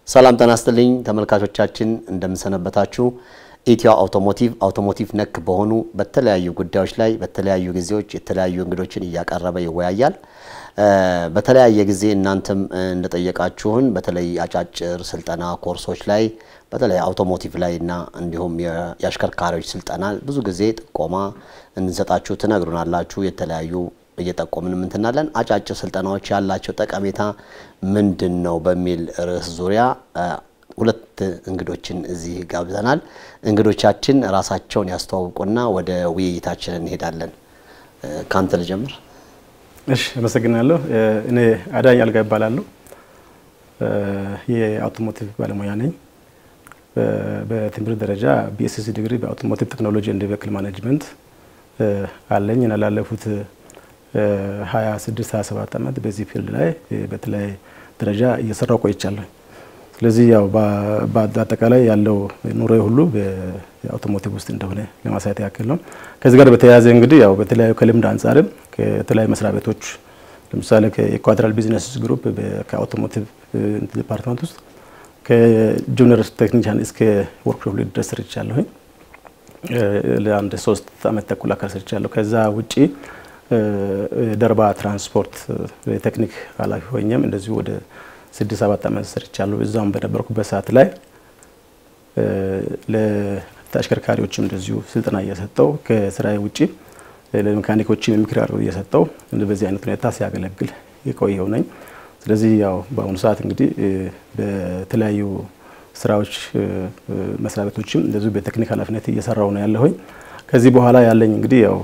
ሰላም ጤና ይስጥልኝ ተመልካቾቻችን፣ እንደምንሰነበታችሁ። ኢትዮ አውቶሞቲቭ አውቶሞቲቭ ነክ በሆኑ በተለያዩ ጉዳዮች ላይ በተለያዩ ጊዜዎች የተለያዩ እንግዶችን እያቀረበ ይወያያል። በተለያየ ጊዜ እናንተም እንደጠየቃችሁን በተለይ አጫጭር ስልጠና ኮርሶች ላይ በተለይ አውቶሞቲቭ ላይ እና እንዲሁም የአሽከርካሪዎች ስልጠና ብዙ ጊዜ ጥቆማ እንሰጣችሁ ትነግሩናላችሁ። የተለያዩ እየጠቆምን ምንትናለን አጫጭር ስልጠናዎች ያላቸው ጠቀሜታ ምንድን ነው በሚል ርዕስ ዙሪያ ሁለት እንግዶችን እዚህ ጋብዘናል። እንግዶቻችን ራሳቸውን ያስተዋውቁና ወደ ውይይታችን እንሄዳለን። ካንተ ልጀምር። እሺ፣ አመሰግናለሁ። እኔ አዳኝ አልጋ ይባላለሁ። የአውቶሞቲቭ ባለሙያ ነኝ። በትምህርት ደረጃ ቢኤስሲ ዲግሪ በአውቶሞቲቭ ቴክኖሎጂ ኤንድ ቬሂክል ማኔጅመንት አለኝ እና ላለፉት 26 27 ዓመት በዚህ ፊልድ ላይ በተለያየ ደረጃ እየሰራው ቆይቻለሁ። ስለዚህ ያው በአጠቃላይ ያለው ኑሮ ሁሉ በአውቶሞቲቭ ውስጥ እንደሆነ ለማሳየት ያክል ነው። ከዚህ ጋር በተያያዘ እንግዲህ ያው በተለያዩ ከልምድ አንጻርም ከተለያዩ መስሪያ ቤቶች ለምሳሌ ከኢኳቶሪያል ቢዝነስ ግሩፕ ከአውቶሞቲቭ ዲፓርትመንት ውስጥ ከጁኒየር ቴክኒሻን እስከ ወርክሾፕ ሊድ ድረስ ሰርቻለሁኝ። ለአንድ ሶስት አመት ተኩል አካል ሰርቻለሁ። ከዛ ውጪ ደርባ ትራንስፖርት የቴክኒክ ኃላፊ ሆኜም እንደዚሁ ወደ ስድስት ሰባት ዓመት ሰርቻለሁ። እዛም በነበርኩበት ሰዓት ላይ ለተሽከርካሪዎችም እንደዚሁ ስልጠና እየሰጠው ከስራዬ ውጪ ለሜካኒኮችም የምክር አገልግሎት እየሰጠው በዚህ አይነት ሁኔታ ሲያገለግል የቆየው ነኝ። ስለዚህ ያው በአሁኑ ሰዓት እንግዲህ በተለያዩ ስራዎች መስሪያ ቤቶችም እንደዚሁ በቴክኒክ ኃላፊነት እየሰራው ነው ያለሁኝ። ከዚህ በኋላ ያለኝ እንግዲህ ያው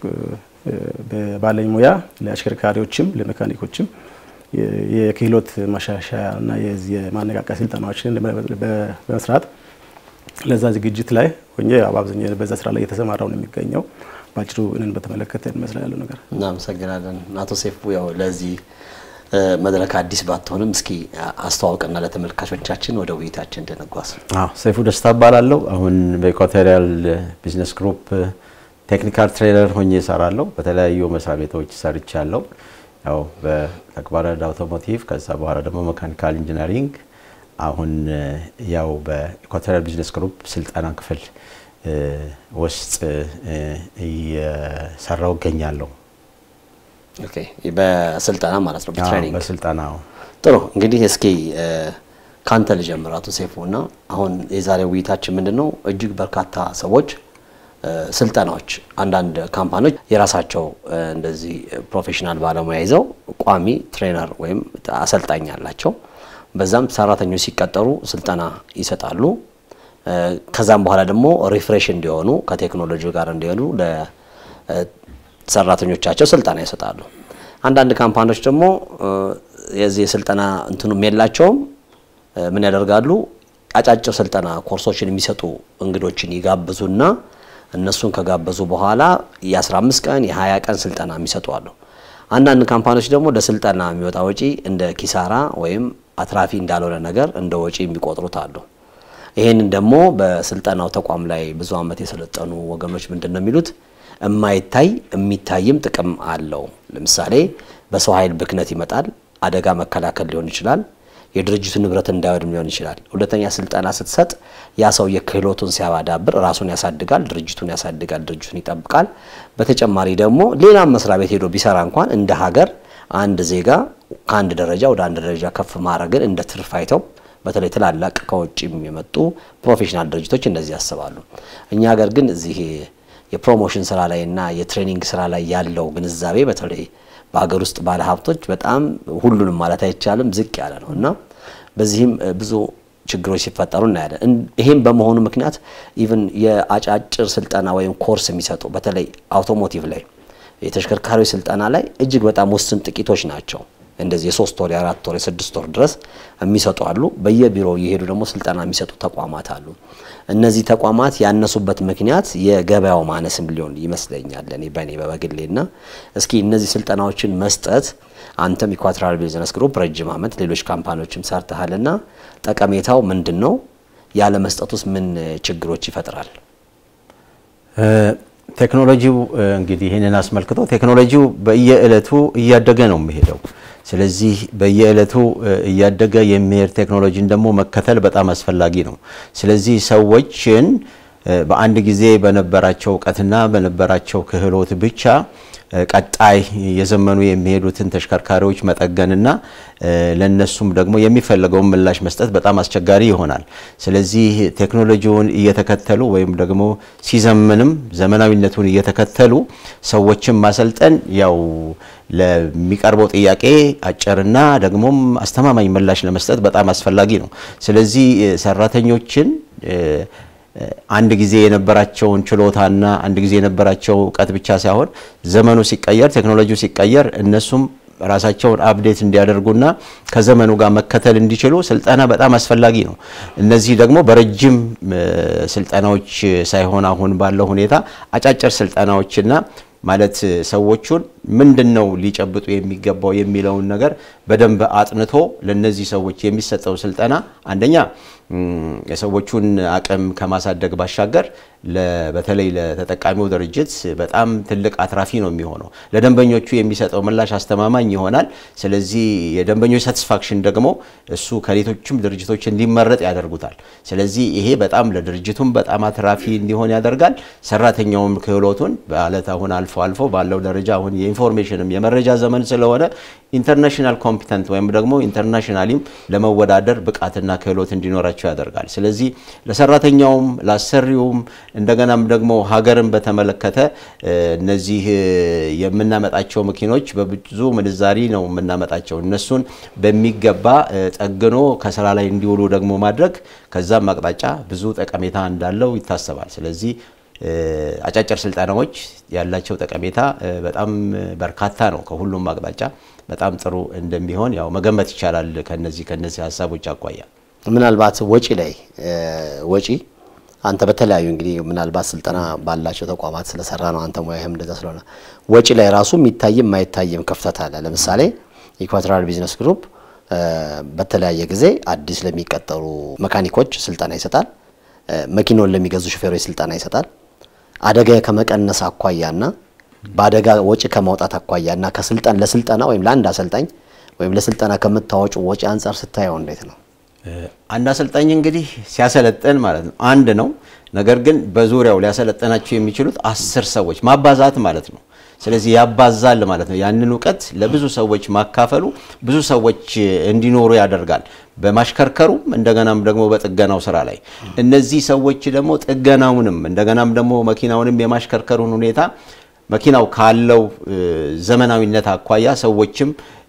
ባለኝ ሙያ ለአሽከርካሪዎችም ለሜካኒኮችም የክህሎት ማሻሻያ እና የማነቃቂያ ስልጠናዎችን በመስራት ለዛ ዝግጅት ላይ ሆኜ በአብዛኛው በዛ ስራ ላይ የተሰማራው ነው የሚገኘው። በአጭሩ እንን በተመለከተ ይመስላል ያለው ነገር። እናመሰግናለን። አቶ ሴፉ ያው ለዚህ መድረክ አዲስ ባትሆንም እስኪ አስተዋውቅና ለተመልካቾቻችን ወደ ውይይታችን እንድንጓዝ። ሰይፉ ደስታ እባላለሁ። አሁን በኢኳቶሪያል ቢዝነስ ግሩፕ ቴክኒካል ትሬነር ሆኜ እሰራለሁ። በተለያዩ መስሪያ ቤቶች ሰርቻለሁ። ያው በተግባረ አውቶሞቲቭ ከዛ በኋላ ደግሞ መካኒካል ኢንጂነሪንግ አሁን ያው በኢኳቶሪያል ቢዝነስ ግሩፕ ስልጠና ክፍል ውስጥ እየሰራው እገኛለሁ። ኦኬ፣ በስልጠና ማለት ነው፣ በትሬኒንግ በስልጠና ጥሩ። እንግዲህ እስኪ ካንተ ልጀምር አቶ ሴፉ እና አሁን የዛሬ ውይይታችን ምንድን ነው? እጅግ በርካታ ሰዎች ስልጠናዎች አንዳንድ ካምፓኒዎች የራሳቸው እንደዚህ ፕሮፌሽናል ባለሙያ ይዘው ቋሚ ትሬነር ወይም አሰልጣኝ አላቸው። በዛም ሰራተኞች ሲቀጠሩ ስልጠና ይሰጣሉ። ከዛም በኋላ ደግሞ ሪፍሬሽ እንዲሆኑ ከቴክኖሎጂ ጋር እንዲሆኑ ለሰራተኞቻቸው ስልጠና ይሰጣሉ። አንዳንድ ካምፓኒዎች ደግሞ የዚህ የስልጠና እንትኑም የላቸውም። ምን ያደርጋሉ? አጫጭር ስልጠና ኮርሶችን የሚሰጡ እንግዶችን ይጋብዙና እነሱን ከጋበዙ በኋላ የ15 ቀን የ20 ቀን ስልጠና የሚሰጡ አሉ። አንዳንድ ካምፓኒዎች ደግሞ ለስልጠና የሚወጣ ወጪ እንደ ኪሳራ ወይም አትራፊ እንዳልሆነ ነገር እንደ ወጪ የሚቆጥሩት አሉ። ይህንን ደግሞ በስልጠናው ተቋም ላይ ብዙ ዓመት የሰለጠኑ ወገኖች ምንድን ነው የሚሉት? የማይታይ የሚታይም ጥቅም አለው። ለምሳሌ በሰው ኃይል ብክነት ይመጣል። አደጋ መከላከል ሊሆን ይችላል። የድርጅቱ ንብረት እንዳይወድም ሊሆን ይችላል። ሁለተኛ ስልጠና ስትሰጥ ያ ሰው የክህሎቱን ሲያዳብር ራሱን ያሳድጋል፣ ድርጅቱን ያሳድጋል፣ ድርጅቱን ይጠብቃል። በተጨማሪ ደግሞ ሌላም መስሪያ ቤት ሄዶ ቢሰራ እንኳን እንደ ሀገር አንድ ዜጋ ከአንድ ደረጃ ወደ አንድ ደረጃ ከፍ ማድረግን እንደ ትርፍ አይተው በተለይ ትላላቅ ከውጭም የመጡ ፕሮፌሽናል ድርጅቶች እንደዚህ ያስባሉ። እኛ ሀገር ግን እዚህ የፕሮሞሽን ስራ ላይ እና የትሬኒንግ ስራ ላይ ያለው ግንዛቤ በተለይ በሀገር ውስጥ ባለ ሀብቶች በጣም ሁሉንም ማለት አይቻልም ዝቅ ያለ ነው እና በዚህም ብዙ ችግሮች ሲፈጠሩ እናያለን። ይሄም በመሆኑ ምክንያት ኢቭን የአጫጭር ስልጠና ወይም ኮርስ የሚሰጡ በተለይ አውቶሞቲቭ ላይ የተሽከርካሪዎች ስልጠና ላይ እጅግ በጣም ውስን ጥቂቶች ናቸው። እንደዚህ የሶስት ወር የአራት ወር የስድስት ወር ድረስ የሚሰጡ አሉ። በየቢሮው እየሄዱ ደግሞ ስልጠና የሚሰጡ ተቋማት አሉ። እነዚህ ተቋማት ያነሱበት ምክንያት የገበያው ማነስም ሊሆን ይመስለኛል እኔ በእኔ በበግሌ እና እስኪ እነዚህ ስልጠናዎችን መስጠት አንተም ኢኳቶሪያል ቢዝነስ ግሩፕ ረጅም ዓመት ሌሎች ካምፓኒዎችም ሰርተሃልና ጠቀሜታው ምንድን ነው? ያለ መስጠቱስ ምን ችግሮች ይፈጥራል? ቴክኖሎጂው እንግዲህ ይህንን አስመልክቶ ቴክኖሎጂው በየዕለቱ እያደገ ነው የሚሄደው። ስለዚህ በየዕለቱ እያደገ የሚሄድ ቴክኖሎጂን ደግሞ መከተል በጣም አስፈላጊ ነው። ስለዚህ ሰዎችን በአንድ ጊዜ በነበራቸው እውቀትና በነበራቸው ክህሎት ብቻ ቀጣይ የዘመኑ የሚሄዱትን ተሽከርካሪዎች መጠገንና ለነሱም ደግሞ የሚፈለገውን ምላሽ መስጠት በጣም አስቸጋሪ ይሆናል። ስለዚህ ቴክኖሎጂውን እየተከተሉ ወይም ደግሞ ሲዘምንም ዘመናዊነቱን እየተከተሉ ሰዎችን ማሰልጠን ያው ለሚቀርበው ጥያቄ አጭርና ደግሞም አስተማማኝ ምላሽ ለመስጠት በጣም አስፈላጊ ነው። ስለዚህ ሰራተኞችን አንድ ጊዜ የነበራቸውን ችሎታና አንድ ጊዜ የነበራቸው እውቀት ብቻ ሳይሆን ዘመኑ ሲቀየር ቴክኖሎጂው ሲቀየር እነሱም ራሳቸውን አፕዴት እንዲያደርጉና ከዘመኑ ጋር መከተል እንዲችሉ ስልጠና በጣም አስፈላጊ ነው። እነዚህ ደግሞ በረጅም ስልጠናዎች ሳይሆን አሁን ባለው ሁኔታ አጫጭር ስልጠናዎችና ማለት ሰዎቹን ምንድን ነው ሊጨብጡ የሚገባው የሚለውን ነገር በደንብ አጥንቶ ለነዚህ ሰዎች የሚሰጠው ስልጠና አንደኛ የሰዎቹን አቅም ከማሳደግ ባሻገር በተለይ ለተጠቃሚው ድርጅት በጣም ትልቅ አትራፊ ነው የሚሆነው። ለደንበኞቹ የሚሰጠው ምላሽ አስተማማኝ ይሆናል። ስለዚህ የደንበኞች ሳቲስፋክሽን ደግሞ እሱ ከሌሎችም ድርጅቶች እንዲመረጥ ያደርጉታል። ስለዚህ ይሄ በጣም ለድርጅቱም በጣም አትራፊ እንዲሆን ያደርጋል። ሰራተኛውም ክህሎቱን በአለት አሁን አልፎ አልፎ ባለው ደረጃ አሁን የኢንፎርሜሽንም የመረጃ ዘመን ስለሆነ ኢንተርናሽናል ኮምፒተንት ወይም ደግሞ ኢንተርናሽናሊም ለመወዳደር ብቃትና ክህሎት እንዲኖራቸው ያደርጋል። ስለዚህ ለሰራተኛውም ለአሰሪውም እንደገናም ደግሞ ሀገርን በተመለከተ እነዚህ የምናመጣቸው መኪኖች በብዙ ምንዛሪ ነው የምናመጣቸው። እነሱን በሚገባ ጠግኖ ከስራ ላይ እንዲውሉ ደግሞ ማድረግ ከዛም አቅጣጫ ብዙ ጠቀሜታ እንዳለው ይታሰባል። ስለዚህ አጫጭር ስልጠናዎች ያላቸው ጠቀሜታ በጣም በርካታ ነው። ከሁሉም አቅጣጫ በጣም ጥሩ እንደሚሆን ያው መገመት ይቻላል። ከነዚህ ከነዚህ ሀሳቦች አኳያ ምናልባት ወጪ ላይ ወጪ አንተ በተለያዩ እንግዲህ ምናልባት ስልጠና ባላቸው ተቋማት ስለሰራ ነው አንተ ሙያህም እንደዛ ስለሆነ ወጪ ላይ ራሱ የሚታይም የማይታይም ክፍተት አለ። ለምሳሌ ኢኳቶሪያል ቢዝነስ ግሩፕ በተለያየ ጊዜ አዲስ ለሚቀጠሩ መካኒኮች ስልጠና ይሰጣል። መኪናውን ለሚገዙ ሹፌሮች ስልጠና ይሰጣል። አደጋ ከመቀነስ አኳያና በአደጋ ወጪ ከማውጣት አኳያና ከስልጠን ለስልጠና ወይም ለአንድ አሰልጣኝ ወይም ለስልጠና ከምታወጩ ወጪ አንጻር ስታየው እንዴት ነው? አንድ አሰልጣኝ እንግዲህ ሲያሰለጥን ማለት ነው አንድ ነው። ነገር ግን በዙሪያው ሊያሰለጥናቸው የሚችሉት አስር ሰዎች ማባዛት ማለት ነው። ስለዚህ ያባዛል ማለት ነው። ያንን እውቀት ለብዙ ሰዎች ማካፈሉ ብዙ ሰዎች እንዲኖሩ ያደርጋል። በማሽከርከሩም እንደገናም ደግሞ በጥገናው ስራ ላይ እነዚህ ሰዎች ደግሞ ጥገናውንም እንደገናም ደግሞ መኪናውንም የማሽከርከሩን ሁኔታ መኪናው ካለው ዘመናዊነት አኳያ ሰዎችም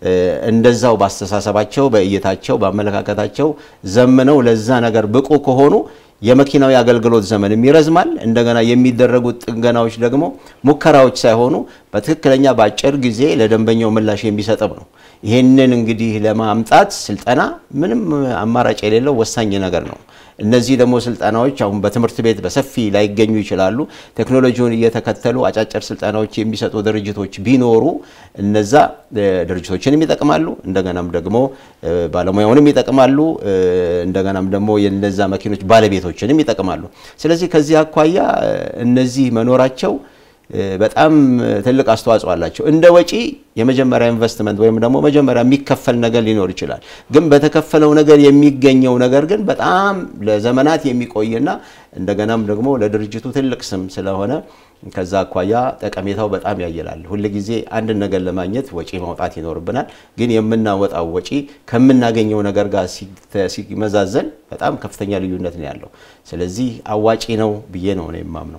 እንደዛው ባስተሳሰባቸው፣ በእይታቸው፣ በአመለካከታቸው ዘምነው ለዛ ነገር ብቁ ከሆኑ የመኪናው የአገልግሎት ዘመንም ይረዝማል። እንደገና የሚደረጉት ጥገናዎች ደግሞ ሙከራዎች ሳይሆኑ በትክክለኛ በአጭር ጊዜ ለደንበኛው ምላሽ የሚሰጥም ነው። ይህንን እንግዲህ ለማምጣት ስልጠና ምንም አማራጭ የሌለው ወሳኝ ነገር ነው። እነዚህ ደግሞ ስልጠናዎች አሁን በትምህርት ቤት በሰፊ ላይገኙ ይችላሉ። ቴክኖሎጂውን እየተከተሉ አጫጭር ስልጠናዎች የሚሰጡ ድርጅቶች ቢኖሩ እነዛ ድርጅቶችንም ይጠቅማሉ፣ እንደገናም ደግሞ ባለሙያውንም ይጠቅማሉ፣ እንደገናም ደግሞ የነዛ መኪኖች ባለቤቶችንም ይጠቅማሉ። ስለዚህ ከዚህ አኳያ እነዚህ መኖራቸው በጣም ትልቅ አስተዋጽኦ አላቸው። እንደ ወጪ የመጀመሪያ ኢንቨስትመንት ወይም ደግሞ መጀመሪያ የሚከፈል ነገር ሊኖር ይችላል። ግን በተከፈለው ነገር የሚገኘው ነገር ግን በጣም ለዘመናት የሚቆይና እንደገናም ደግሞ ለድርጅቱ ትልቅ ስም ስለሆነ ከዛ አኳያ ጠቀሜታው በጣም ያየላል። ሁልጊዜ አንድን ነገር ለማግኘት ወጪ ማውጣት ይኖርብናል። ግን የምናወጣው ወጪ ከምናገኘው ነገር ጋር ሲመዛዘን በጣም ከፍተኛ ልዩነት ነው ያለው። ስለዚህ አዋጪ ነው ብዬ ነው ነው የማምነው።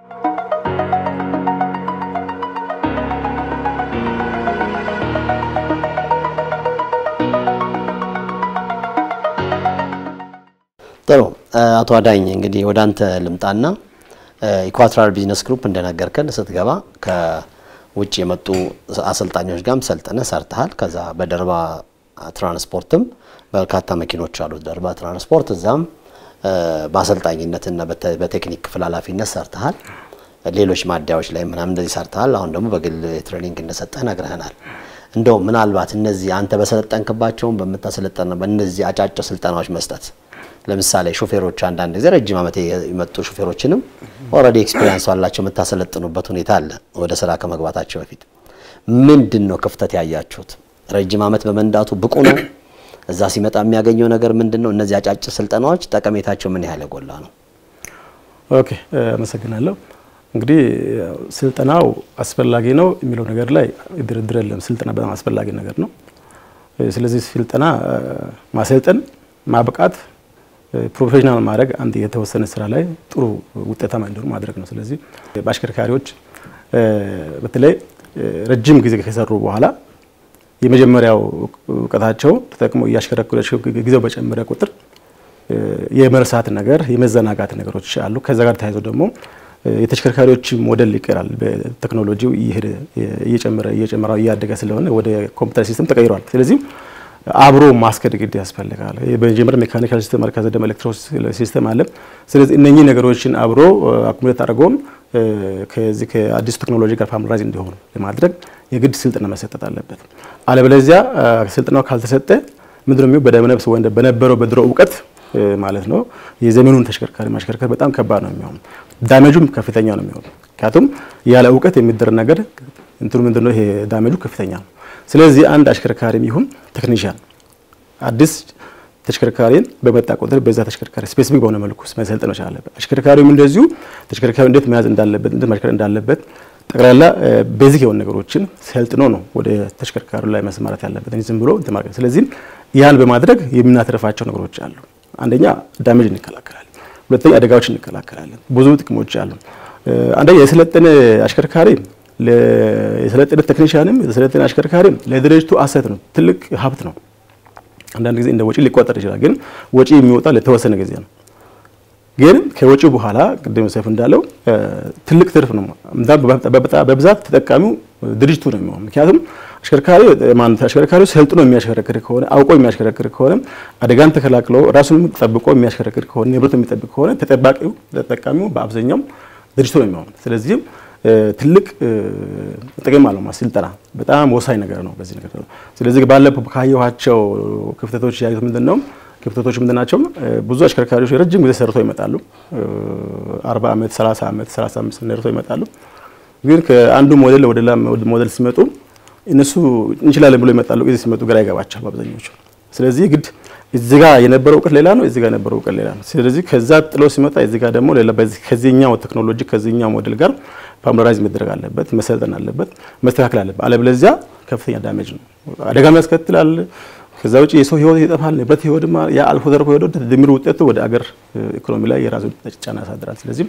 ጥሩ አቶ አዳኝ እንግዲህ ወደ አንተ ልምጣና ኢኳቶሪያል ቢዝነስ ግሩፕ እንደነገርከን ስትገባ ከውጭ የመጡ አሰልጣኞች ጋርም ሰልጥነ ሰርተሃል። ከዛ በደርባ ትራንስፖርትም በርካታ መኪኖች አሉት ደርባ ትራንስፖርት፣ እዛም በአሰልጣኝነትና በቴክኒክ ክፍል ኃላፊነት ሰርተሃል። ሌሎች ማደያዎች ላይ ምናምን እንደዚህ ሰርተሃል። አሁን ደግሞ በግል ትሬኒንግ እንደሰጠህ ነግረህናል። እንደው ምናልባት እነዚህ አንተ በሰለጠንክባቸውም በምታሰለጠን በእነዚህ አጫጭር ስልጠናዎች መስጠት ለምሳሌ ሾፌሮች አንዳንድ ጊዜ ረጅም ዓመት የመጡ ሾፌሮችንም ኦልሬዲ ኤክስፒሪየንስ አላቸው የምታሰለጥኑበት ሁኔታ አለ። ወደ ስራ ከመግባታቸው በፊት ምንድን ነው ክፍተት ያያችሁት? ረጅም ዓመት በመንዳቱ ብቁ ነው? እዛ ሲመጣ የሚያገኘው ነገር ምንድን ነው? እነዚህ አጫጭር ስልጠናዎች ጠቀሜታቸው ምን ያህል የጎላ ነው? ኦኬ አመሰግናለሁ። እንግዲህ ስልጠናው አስፈላጊ ነው የሚለው ነገር ላይ ድርድር የለም። ስልጠና በጣም አስፈላጊ ነገር ነው። ስለዚህ ስልጠና ማሰልጠን፣ ማብቃት፣ ፕሮፌሽናል ማድረግ አንድ የተወሰነ ስራ ላይ ጥሩ ውጤታማ እንዲሆኑ ማድረግ ነው። ስለዚህ በአሽከርካሪዎች በተለይ ረጅም ጊዜ ከሰሩ በኋላ የመጀመሪያው እውቀታቸው ተጠቅሞ እያሽከረከሩ ጊዜው በጨመረ ቁጥር የመርሳት ነገር የመዘናጋት ነገሮች አሉ። ከዛ ጋር ተያይዞ ደግሞ የተሽከርካሪዎች ሞዴል ይቀራል። በቴክኖሎጂው እየሄደ እየጨመረ እየጨመረ እያደገ ስለሆነ ወደ ኮምፒውተር ሲስተም ተቀይሯል። ስለዚህ አብሮ ማስከድ ግድ ያስፈልጋል። በመጀመሪያ ሜካኒካል ሲስተም አለ፣ ከዛ ደግሞ ኤሌክትሮ ሲስተም አለ። ስለዚህ እነኚህ ነገሮችን አብሮ አኩሙሌት አድርገውም ከዚህ ከአዲሱ ቴክኖሎጂ ጋር ፋሚላይዝ እንዲሆኑ ለማድረግ የግድ ስልጠና መሰጠት አለበት። አለበለዚያ ስልጠናው ካልተሰጠ ምንድነው የሚሆነው? በደመነፍስ ወይም በነበረው በድሮ እውቀት ማለት ነው የዘመኑን ተሽከርካሪ ማሽከርከር በጣም ከባድ ነው የሚሆነው። ዳሜጁም ከፍተኛ ነው የሚሆነው። ምክንያቱም ያለ እውቀት የሚደረግ ነገር እንትኑ ምንድነው ይሄ ዳሜጁ ከፍተኛ ነው። ስለዚህ አንድ አሽከርካሪም ይሁን ቴክኒሽያን አዲስ ተሽከርካሪን በመጣ ቁጥር በዛ ተሽከርካሪ ስፔሲፊክ በሆነ መልኩ መሰልጠን መቻል አለበት። አሽከርካሪውም እንደዚሁ ተሽከርካሪው እንዴት መያዝ እንዳለበት እንዴት ማሽከርከር እንዳለበት ጠቅላላ ቤዚክ የሆኑ ነገሮችን ሰልጥኖ ነው ወደ ተሽከርካሪው ላይ መስማራት ያለበት እንጂ ዝም ብሎ እንትን ማለት። ስለዚህ ያን በማድረግ የምናተርፋቸው ነገሮች አሉ። አንደኛ ዳሜጅ እንከላከላለን፣ ሁለተኛ አደጋዎች እንከላከላለን። ብዙ ጥቅሞች አሉ። አንደኛ የሰለጠነ አሽከርካሪ የሰለጠነ ቴክኒሽያንም የሰለጠነ አሽከርካሪም ለድርጅቱ አሰት ነው፣ ትልቅ ሀብት ነው። አንዳንድ ጊዜ እንደ ወጪ ሊቆጠር ይችላል፣ ግን ወጪ የሚወጣ ለተወሰነ ጊዜ ነው። ግን ከወጪው በኋላ ቅድም ሰይፉ እንዳለው ትልቅ ትርፍ ነው። በብዛት ተጠቃሚው ድርጅቱ ነው የሚሆነው። ምክንያቱም አሽከርካሪ ማለት አሽከርካሪው ሰልጥኖ የሚያሽከረክር ከሆነ አውቆ የሚያሽከረክር ከሆነ አደጋን ተከላክሎ ራሱንም ጠብቆ የሚያሽከረክር ከሆነ ንብረቱ የሚጠብቅ ከሆነ ተጠባቂው ተጠቃሚው በአብዛኛው ድርጅቱ ነው የሚሆነው። ስለዚህም ትልቅ ጥቅም አለው። ስልጠና በጣም ወሳኝ ነገር ነው በዚህ ነገር። ስለዚህ ባለፈው ካየኋቸው ክፍተቶች ያዩት ምንድን ነው? ክፍተቶች ምንድን ናቸው? ብዙ አሽከርካሪዎች ረጅም ጊዜ ሰርተው ይመጣሉ። 40 ዓመት፣ 30 ዓመት፣ 35 ሰርተው ይመጣሉ። ግን ከአንዱ ሞዴል ወደ ሌላ ሞዴል ሲመጡ እነሱ እንችላለን ብሎ ይመጣሉ። ጊዜ ሲመጡ ግራ ይገባቸዋል አብዛኞቹ። ስለዚህ ግድ እዚህ ጋር የነበረው እውቀት ሌላ ነው፣ እዚህ ጋር የነበረው እውቀት ሌላ ነው። ስለዚህ ከዛ ጥሎ ሲመጣ እዚህ ጋር ደግሞ ሌላ ከዚህኛው ቴክኖሎጂ ከዚህኛው ሞዴል ጋር ፋሚላይዝ መደረግ አለበት፣ መሰልጠን አለበት፣ መስተካከል አለበት። አለበለዚያ ከፍተኛ ዳሜጅ ነው፣ አደጋም ያስከትላል። ከዛ ውጭ የሰው ህይወት ይጠፋል፣ ንብረት ህይወትማ ያ አልፎ ተርፎ ሄዶ ድምር ውጤቱ ወደ አገር ኢኮኖሚ ላይ የራሱ ጫና ያሳድራል። ስለዚህ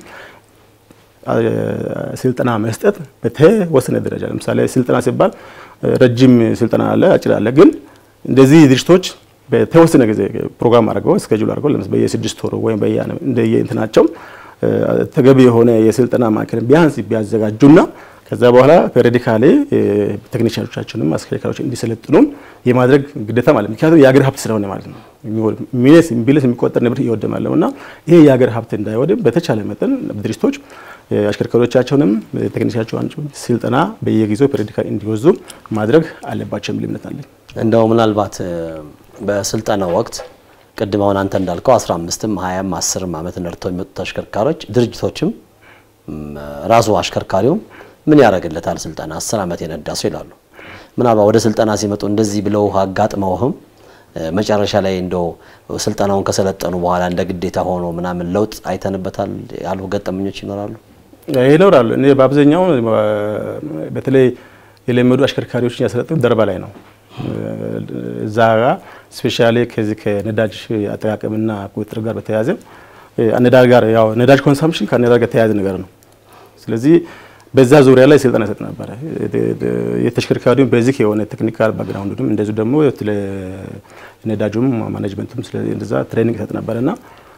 ስልጠና መስጠት በተወሰነ ደረጃ ለምሳሌ ስልጠና ሲባል ረጅም ስልጠና አለ፣ አጭር አለ። ግን እንደዚህ ድርጅቶች በተወሰነ ጊዜ ፕሮግራም አድርገው እስኬጁል አድርገው ለምሳሌ በየስድስት ወሩ ወይም እንደየእንትናቸው ተገቢ የሆነ የስልጠና ማዕከል ቢያንስ ቢያዘጋጁና ከዛ በኋላ ፔሪዲካሊ ቴክኒሽያኖቻችንም አሽከርካሪዎች እንዲሰለጥኑ የማድረግ ግዴታ ማለት ምክንያቱም የሀገር ሀብት ስለሆነ ማለት ነው። ሚሊየንስ ቢሊየንስ የሚቆጠር ንብረት እየወደመ ያለው እና ይሄ የሀገር ሀብት እንዳይወድም በተቻለ መጠን ድርጅቶች አሽከርካሪዎቻቸውንም ቴክኒሽያቸውን ስልጠና በየጊዜው ፔሪዲካሊ እንዲወዙ ማድረግ አለባቸው የሚል እምነት አለኝ። እንደው ምናልባት በስልጠናው ወቅት ቅድም አሁን አንተ እንዳልከው 15ም 20ም 10ም ዓመት ነድተው የሚመጡ ተሽከርካሪዎች ድርጅቶችም ራሱ አሽከርካሪውም ምን ያደርግለታል ስልጠና 10 ዓመት የነዳ ሰው ይላሉ። ምናልባት ወደ ስልጠና ሲመጡ እንደዚህ ብለው አጋጥመውህም መጨረሻ ላይ እንደው ስልጠናውን ከሰለጠኑ በኋላ እንደ ግዴታ ሆኖ ምናምን ለውጥ አይተንበታል ያሉ ገጠመኞች ይኖራሉ ይኖራሉ። እኔ በአብዛኛው በተለይ የለመዱ አሽከርካሪዎችን ያሰለጥኑ ደርባ ላይ ነው እዛ ጋር ስፔሻሊ ከዚህ ከነዳጅ አጠቃቀምና ቁጥጥር ጋር በተያያዘ ነዳጅ ጋር ያው ነዳጅ ኮንሳምፕሽን ከነዳጅ ጋር የተያያዘ ነገር ነው። ስለዚህ በዛ ዙሪያ ላይ ስልጠና ይሰጥ ነበረ። የተሽከርካሪውን ቤዚክ የሆነ ቴክኒካል ባክግራውንዱም እንደዚሁ ደግሞ ነዳጁም ማኔጅመንቱም እንደዛ ትሬኒንግ ይሰጥ ነበረና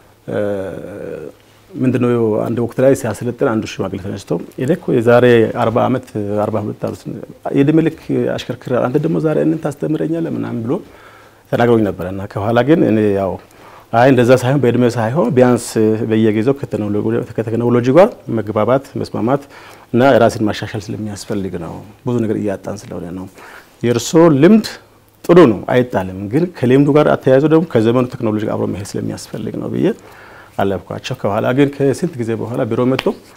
ምንድነው አንድ ወቅት ላይ ሲያሰለጥን አንዱ ሽማግሌ ተነስቶ እኔ እኮ የዛሬ 40 ዓመት 42 ዓመት የዕድሜ ልክ አሽከርክር አንተ ደግሞ ዛሬ እንን ታስተምረኛለህ ምናምን ብሎ ተናግሮኝ ነበረ እና ከኋላ ግን እኔ ያው አይ እንደዛ ሳይሆን በእድሜ ሳይሆን ቢያንስ በየጊዜው ከቴክኖሎጂ ጋር መግባባት መስማማት እና ራስን ማሻሻል ስለሚያስፈልግ ነው። ብዙ ነገር እያጣን ስለሆነ ነው። የእርሶ ልምድ ጥሩ ነው አይጣልም፣ ግን ከልምዱ ጋር አተያይዞ ደግሞ ከዘመኑ ቴክኖሎጂ አብሮ መሄድ ስለሚያስፈልግ ነው ብዬ አለብኳቸው። ከኋላ ግን ከስንት ጊዜ በኋላ ቢሮ መጥቶ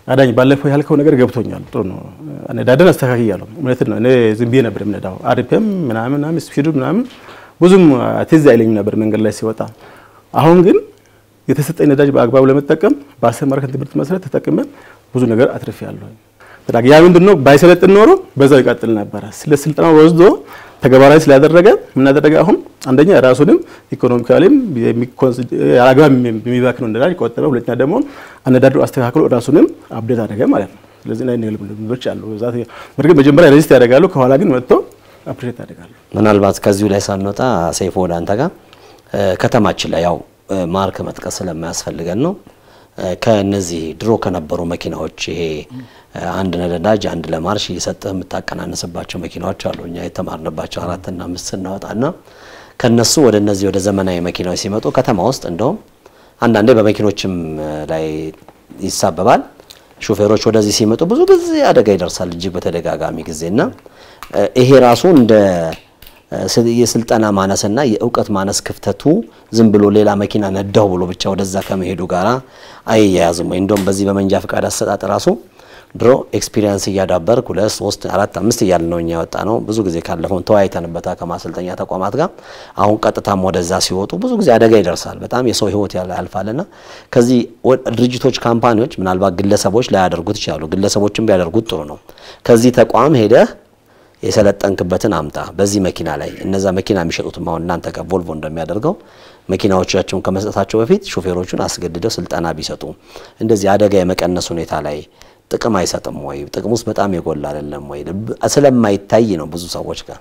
አዳኝ ባለፈው ያልከው ነገር ገብቶኛል። ጥሩ ነው። ነዳድን አስተካክያለሁ። እውነት ነው። እኔ ዝም ብዬ ነበር የምነዳው። አርፒኤም ምናምን ምናምን ስፒዱ ምናምን ብዙም ትዝ አይለኝም ነበር መንገድ ላይ ሲወጣ። አሁን ግን የተሰጠኝ ነዳጅ በአግባቡ ለመጠቀም በአስተማርከን ትምህርት መሰረት ተጠቅመ ብዙ ነገር አትርፌያለሁ። ያ ምንድን ነው ባይሰለጥን ኖሮ በዛው ይቀጥል ነበረ። ስለ ስልጠና ወስዶ ተግባራዊ ስላደረገ ምናደረገ አሁን አንደኛ ራሱንም ኢኮኖሚካሊም አግባብ የሚባክነው ነዳጅ ቆጠበ። ሁለተኛ ደግሞ አነዳድሩ አስተካክሎ ራሱንም አብዴት አደረገ ማለት ነው። ስለዚህ ናይ ልምዶች አሉ። በእርግጥ መጀመሪያ ሬዚስት ያደርጋሉ፣ ከኋላ ግን መጥቶ አፕሬት ያደርጋሉ። ምናልባት ከዚሁ ላይ ሳንወጣ ሰይፎ ወደ አንተ ጋር ከተማችን ላይ ያው ማርክ መጥቀስ ስለማያስፈልገን ነው ከነዚህ ድሮ ከነበሩ መኪናዎች ይሄ አንድ ለነዳጅ አንድ ለማርሽ እየሰጠህ የምታቀናንስባቸው መኪናዎች አሉ። እኛ የተማርንባቸው አራትና አምስት ስናወጣና ከነሱ ወደ እነዚህ ወደ ዘመናዊ መኪናዎች ሲመጡ ከተማ ውስጥ እንደውም አንዳንዴ በመኪኖችም ላይ ይሳበባል። ሹፌሮች ወደዚህ ሲመጡ ብዙ ጊዜ አደጋ ይደርሳል እጅግ በተደጋጋሚ ጊዜና ይሄ ራሱ እንደ የስልጠና ማነስና የእውቀት ማነስ ክፍተቱ ዝም ብሎ ሌላ መኪና ነዳው ብሎ ብቻ ወደዛ ከመሄዱ ጋር አይያያዝም ወይ? እንደውም በዚህ በመንጃ ፈቃድ አሰጣጥ ራሱ ድሮ ኤክስፒሪየንስ እያዳበርክ ሁለት ሶስት አራት አምስት እያለ ነው እኛ ያወጣ ነው። ብዙ ጊዜ ካለፈውን ተወያይተንበታ ከማሰልጠኛ ተቋማት ጋር አሁን ቀጥታም ወደዛ ሲወጡ ብዙ ጊዜ አደጋ ይደርሳል። በጣም የሰው ሕይወት ያልፋልና ከዚህ ድርጅቶች፣ ካምፓኒዎች ምናልባት ግለሰቦች ላያደርጉት ይችላሉ። ግለሰቦችም ቢያደርጉት ጥሩ ነው። ከዚህ ተቋም ሄደህ የሰለጠንክበትን አምጣ። በዚህ መኪና ላይ እነዛ መኪና የሚሸጡትም አሁን እናንተ ጋር ቮልቮ እንደሚያደርገው መኪናዎቻቸውን ከመስጠታቸው በፊት ሾፌሮቹን አስገድደው ስልጠና ቢሰጡ እንደዚህ አደጋ የመቀነስ ሁኔታ ላይ ጥቅም አይሰጥም ወይ? ጥቅም ውስጥ በጣም የጎላ አይደለም ወይ? ስለማይታይ ነው ብዙ ሰዎች ጋር።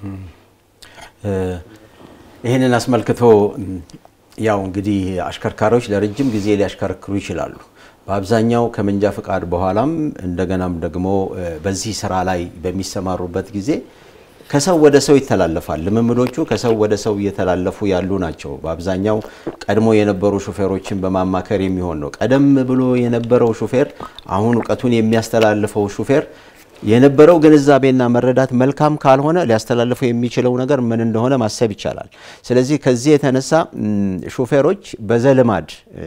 ይህንን አስመልክቶ ያው እንግዲህ አሽከርካሪዎች ለረጅም ጊዜ ሊያሽከረክሩ ይችላሉ። በአብዛኛው ከመንጃ ፈቃድ በኋላም እንደገናም ደግሞ በዚህ ስራ ላይ በሚሰማሩበት ጊዜ ከሰው ወደ ሰው ይተላለፋል። ልምምዶቹ ከሰው ወደ ሰው እየተላለፉ ያሉ ናቸው። በአብዛኛው ቀድሞ የነበሩ ሹፌሮችን በማማከር የሚሆን ነው። ቀደም ብሎ የነበረው ሹፌር አሁን እውቀቱን የሚያስተላልፈው ሹፌር የነበረው ግንዛቤና መረዳት መልካም ካልሆነ ሊያስተላልፈው የሚችለው ነገር ምን እንደሆነ ማሰብ ይቻላል። ስለዚህ ከዚህ የተነሳ ሹፌሮች በዘልማድ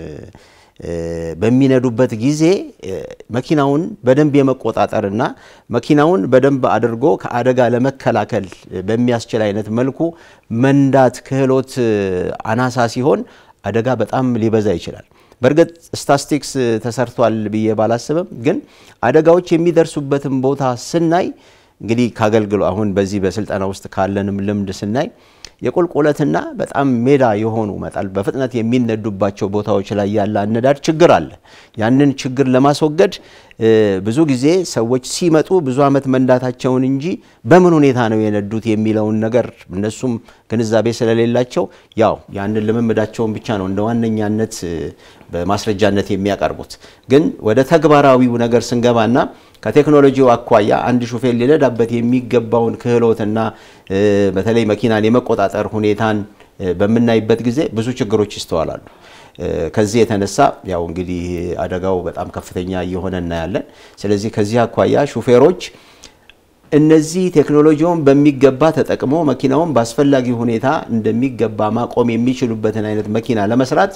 በሚነዱበት ጊዜ መኪናውን በደንብ የመቆጣጠርና መኪናውን በደንብ አድርጎ ከአደጋ ለመከላከል በሚያስችል አይነት መልኩ መንዳት ክህሎት አናሳ ሲሆን አደጋ በጣም ሊበዛ ይችላል። በእርግጥ ስታስቲክስ ተሰርቷል ብዬ ባላስብም ግን አደጋዎች የሚደርሱበትን ቦታ ስናይ እንግዲህ ካገልግሎ አሁን በዚህ በስልጠና ውስጥ ካለንም ልምድ ስናይ የቁልቁለትና በጣም ሜዳ የሆኑ መጣል በፍጥነት የሚነዱባቸው ቦታዎች ላይ ያለ አነዳድ ችግር አለ። ያንን ችግር ለማስወገድ ብዙ ጊዜ ሰዎች ሲመጡ ብዙ ዓመት መንዳታቸውን እንጂ በምን ሁኔታ ነው የነዱት የሚለውን ነገር እነሱም ግንዛቤ ስለሌላቸው ያው ያንን ልምምዳቸውን ብቻ ነው እንደ ዋነኛነት በማስረጃነት የሚያቀርቡት። ግን ወደ ተግባራዊው ነገር ስንገባና ከቴክኖሎጂው አኳያ አንድ ሹፌር ሊነዳበት የሚገባውን ክህሎትና በተለይ መኪናን የመቆጣጠር ሁኔታን በምናይበት ጊዜ ብዙ ችግሮች ይስተዋላሉ። ከዚህ የተነሳ ያው እንግዲህ አደጋው በጣም ከፍተኛ እየሆነ እናያለን። ስለዚህ ከዚህ አኳያ ሹፌሮች እነዚህ ቴክኖሎጂውን በሚገባ ተጠቅሞ መኪናውን በአስፈላጊ ሁኔታ እንደሚገባ ማቆም የሚችሉበትን አይነት መኪና ለመስራት